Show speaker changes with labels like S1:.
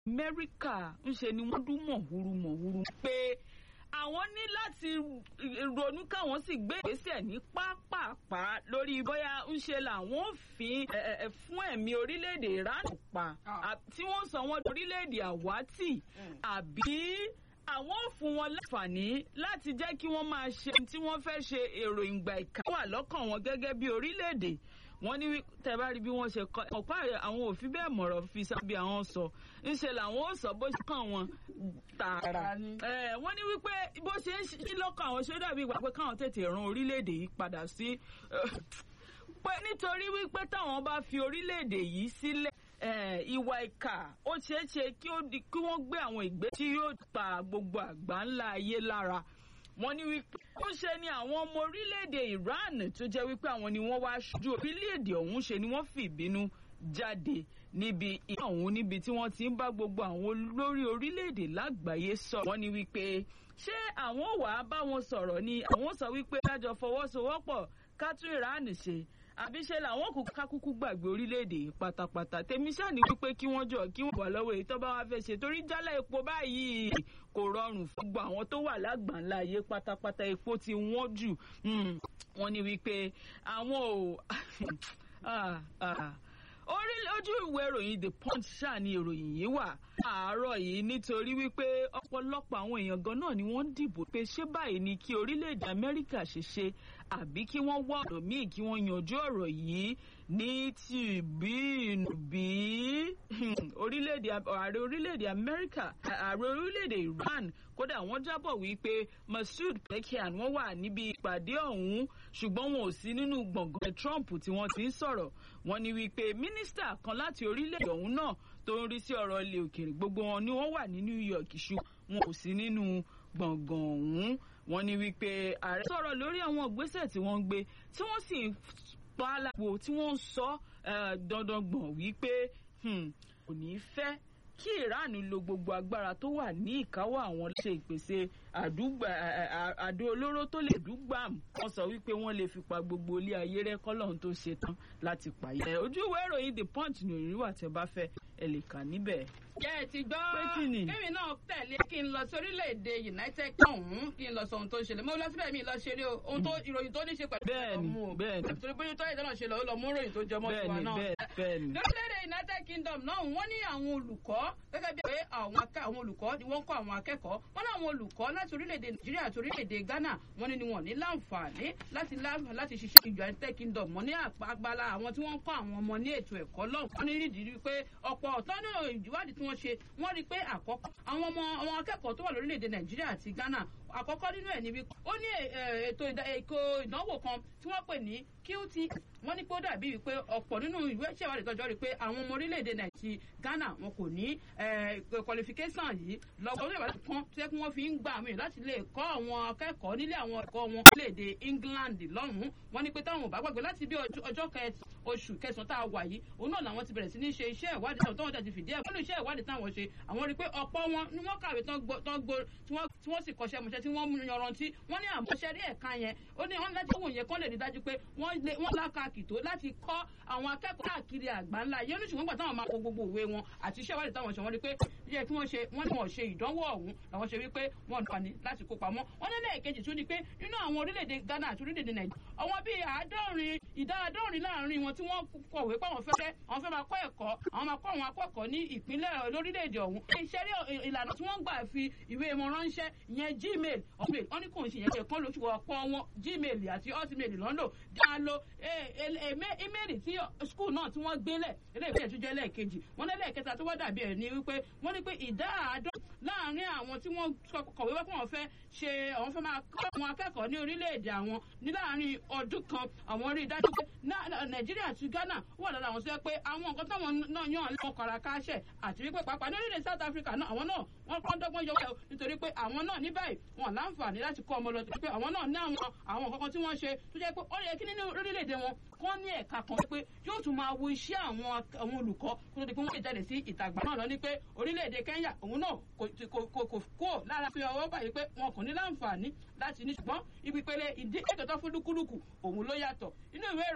S1: amẹ́ríkà ńṣe ni wọ́n dún mọ̀húrú mọ̀húrú pé àwọn ní láti ronú káwọn sì gbé ìgbésẹ̀ ní pápápá lórí bóyá ńṣe làwọn ò fi fún ẹ̀mí orílẹ̀-èdè Iran pa tí wọ́n sọ wọ́n orílẹ̀-èdè àwátì àbí àwọn ò fún wọn láǹfààní láti jẹ́ kí wọ́n máa ṣe tí wọ́n fẹ́ ṣe èrò ìgbà ìka wà lọ́kàn wọn gẹ́gẹ́ bí orílẹ̀-èdè wọ́n ní tẹ́ bá rí bí wọ́n ṣe kọ́ ọ̀pá àwọn òfin bẹ́ẹ̀ mọ̀rọ̀ fi sábẹ́ àwọn sọ ńṣe làwọn ò sọ bó ṣe kàn wọ́n tààrà wọ́n ní wípé bó ṣe ń ṣí lọ́kàn àwọn ṣé dàbí ìgbà pé káwọn tètè ran orílẹ̀-èdè yìí padà sí pé nítorí wípé táwọn bá fi orílẹ̀-èdè yìí sílẹ̀ ìwà ìkà ó ṣeé ṣe kí wọ́n gbé àwọn ìgbé tí yóò pa gbogbo àgbà ńlá ayé lára wọ́n ní wípé ó ṣe ni àwọn ọmọ orílẹ̀-èdè Iran tó jẹ́ wípé àwọn ni wọ́n wá ṣojú orílẹ̀-èdè ọ̀hún ṣe ni wọ́n fi ìbínú jáde níbi ìyá ọ̀hún níbi tí wọ́n ti ń bá gbogbo àwọn olórí orílẹ̀-èdè lágbàáyé sọ̀rọ̀ wọ́n ní wípé ṣé àwọn ò wá bá wọn sọ̀rọ̀ ni àwọn sọ wípé kájọ fọwọ́sowọ́pọ̀ ká tún Iran ṣe àbí ṣe làwọn kò kákúkú gbàgbé orílẹ̀-èdè yìí pátápátá tèmi ṣáà ní wípé kí wọ́n jọ kí wọ́n wà lọ́wọ́ èyí tó bá wá fẹ́ ṣe torí jálẹ̀ epo báyìí kò rọrùn fún gbogbo àwọn tó wà lágbàńlá ayé pátápátá epo ti wọ́n jù wọ́n ní wípé àwọn ò orí ojú ìwé ìròyìn the punch ṣáà ni ìròyìn yìí wà àárọ̀ yìí nítorí wípé ọ̀pọ̀lọpọ̀ àwọn èèyàn gan náà ni wọ́n dìbò pé ṣé báyìí ni kí orílẹ̀-èdè amẹ́ríkà ṣe ṣe àbí kí wọ́n wá ọ̀rọ̀ míì kí wọ́n yanjú ọ̀rọ̀ yìí ní tìbí ìnùbí orílẹ̀-èdè ààrẹ orílẹ̀-èdè amẹ́ríkà ààrẹ orílẹ̀-èdè iran kódà wọ́n jábọ̀ wípé Masoud Pezeshkian wọ́n wà níbi ìpàdé ọ̀hún ṣùgbọ́n wọn ò sí nínú gbọ̀ngàn Trump tí wọ́n ti ń sọ̀rọ̀ wọ́n ní wípé mínísítà kan láti orílẹ̀-èdè ọ̀hún náà tó ń rí sí ọ̀rọ̀ ilẹ̀ òkèèrè gbogbo wọn ni wọ́n wà ní New York ṣùgbọ́n wọn ò sí nínú gbọ̀ngàn ọ̀hún wọ́n ní wípé ààrẹ sọ̀rọ̀ lórí àwọn ìgbésẹ̀ tí wọ́n ń gbé tí wọ́n sì ń pa á lápò tí wọ́n ń sọ dandan gbọ̀n wípé kò ní í fẹ́ kí Iran lo gbogbo agbára tó wà ní ìkáwọ́ àwọn ṣe ìpèsè àdó olóró tó lè dúgbàm wọ́n sọ wípé wọ́n lè fi pa gbogbo ilé ayé rẹ́ kọ́lọ́hún tó ṣe tán láti pààyè. ojú ìwé ìròyìn the punch ní òrìrì wà tẹ́ bá fẹ́ ẹ lè kà níbẹ̀.
S2: jẹ́ ẹ ti gbọ́
S1: pé kí ni.
S2: kémi náà tẹ̀lé kí n lọ sí orílẹ̀-èdè United Kingdom kí n lọ sọ ohun tó ń ṣẹlẹ̀ mo lọ síbẹ̀ mi lọ ṣeré o ohun tó ìròyìn tó ní ṣe pẹ̀lú
S1: bẹ́ẹ̀ni bẹ́ẹ̀ni
S2: torí bóyá tó ẹ̀dá náà ṣe lọ ó lọ mú ìròyìn tó jọmọ́ tiwa
S1: bẹ́ẹ̀ni
S2: náà.
S1: bẹ́ẹ̀ni.
S2: lórílẹ̀-èdè United Kingdom náà wọ́n ní àwọn olùkọ́ gẹ́gẹ́ bí pé àwọn olùkọ́ ni wọ́n ń kọ́ àwọn akẹ́kọ̀ọ́ wọ́n ní àwọn olùkọ́ láti orílẹ̀-èdè Nàìjíríà àti orílẹ̀-èdè Ghana wọ́n ní ni wọ́n ní láǹfààní láti láǹfààní láti ṣiṣẹ́ ìjọ United Kingdom wọ́n ní àgbàlá àwọn tí wọ́n ń kọ́ àwọn ọmọ ní ètò ẹ̀kọ́ lọ́hùn wọ́n ní rídìí pé ọ̀pọ̀ ọ̀tọ́ náà ìwádìí tí wọ́n ṣe wọ́n rí pé àkọ́kọ́ àwọn ọmọ àwọn akẹ́kọ̀ọ́ tó wà lórílẹ̀‐èdè Nàìjíríà àti Ghana àkọ́kọ́ nínú ẹ̀ níbi ó ní ètò ìdánwò kan tí wọ́n pè ní QT wọ́n ní pé ó dàbí wípé ọ̀pọ̀ nínú ìwé ìṣèwádìí tọ́jọ́ rí pé àwọn ọmọ orílẹ̀-èdè Nàìjíríà Ghana wọn kò ní qualification yìí lọ́wọ́ orílẹ̀-èdè kan tó yẹ kí wọ́n fi ń gbà mí láti lè kọ́ àwọn akẹ́kọ̀ọ́ nílé àwọn ẹ̀kọ́ wọn orílẹ̀-èdè England lọ́hùn-ún wọ́n ní pé táwọn ò bá gbàgbé láti bí ọjọ́ kẹtì oṣù kẹsàn-án tá a wà yìí òun náà làwọn ti bẹ̀rẹ̀ sí ní ṣe iṣẹ́ ìwádìí táwọn tọ́wọ́n ti fìdí ẹ̀ wọ́n ní iṣẹ́ ìwádìí táwọn ṣe àwọn rí i pé ọ̀pọ̀ wọn ni wọ́n kàwé tán gbó tí wọ́n sì kọ́ṣẹ́ mọṣẹ́ tí wọ́n yanrantí wọ́n ní àmọ́ṣẹ́ rí ẹ̀ka yẹn ó ní wọ́n láti wòye kán lè rí dájú pé wọ́n lákàkì tó láti kọ́ àwọn akẹ́kọ̀ọ́ káàkiri àgbáńlá yẹn ní ṣùgbọ́n gbà táwọn máa kó gbogbo òwe wọn àti iṣẹ́ ìwádìí táwọn ṣe wọ́n rí pé yẹ kí wọ́n ṣe wọ́n ní wọ́n ṣe ìdánwò ọ̀hún làwọn ṣe wípé wọ́n nípa ní láti kópa mọ́ wọ́n ní lẹ́ẹ̀kejì tún ni pé nínú àwọn orílẹ̀-èdè Ghana àti orílẹ̀-èdè Nàìjíríà àwọn bíi àádọ́rin ìdá àádọ́rin láàrin wọn tí wọ́n kọ̀wé pé àwọn fẹ́ àwọn fẹ́ máa kọ́ ẹ̀kọ́ àwọn máa kọ́ àwọn akẹ́kọ̀ọ́ ní ìpínlẹ̀ lórílẹ̀-èdè ọ̀hún iṣẹ́ rí ìlànà tí wọ́n gbà fi ìwé wọn ránṣẹ́ ìyẹn Gmail ọ̀mail wọ́n ní kò ń ṣe ìyẹn kan lóṣù ọ̀pọ̀ wọn Gmail àti hotmail lọ́nà dáa lo email tí school náà tí wọ́n gbélẹ̀ eléyìí tó jẹ́ lẹ́ẹ̀kejì wọ́n ní lẹ́ẹ̀kẹta tó wá dàbí ẹ̀ ní wípé wọ́n ní pé ìdá àádọ́ láàrin àwọn tí wọ́n kọ̀wé wá pé wọ́n fẹ́ ṣe àwọn fẹ́ máa kọ́ àwọn akẹ́kọ̀ọ́ ní orílẹ̀-èdè àwọn ní láàrin ọdún kan àwọn rí i dájú pé Nàìjíríà àti Ghana wà lára àwọn sọ pé àwọn nǹkan táwọn náà yàn lọ́wọ́ kọ́ra káṣẹ̀ àti wípé pàápàá ní orílẹ̀ South Africa náà àwọn náà wọ́n kọ́ dọ́gbọ́n yọ wẹ̀ nítorí pé àwọn náà ní báyìí wọn láǹfààní láti kọ́ ọmọ lọ pé àwọn náà ní àwọn àwọn nǹkan tí wọ́n ṣe tó jẹ́ pé ó yẹ kí nínú orílẹ̀-èdè wọn kọ́ ní ẹ̀ka kan pé yóò tún máa wo iṣẹ́ àwọn àwọn olùkọ́ kó tó di pé wọ́n lè jáde sí ìtàgbà náà lọ ní pé orílẹ̀-èdè Kenya òun náà kò kò kó lára fi ọwọ́ báyìí pé wọn kò ní láǹfààní láti ní ṣùgbọ́n ibi pele ìdí ètò tó fún lúkúlùkù òun ló yàtọ̀ inú ìwé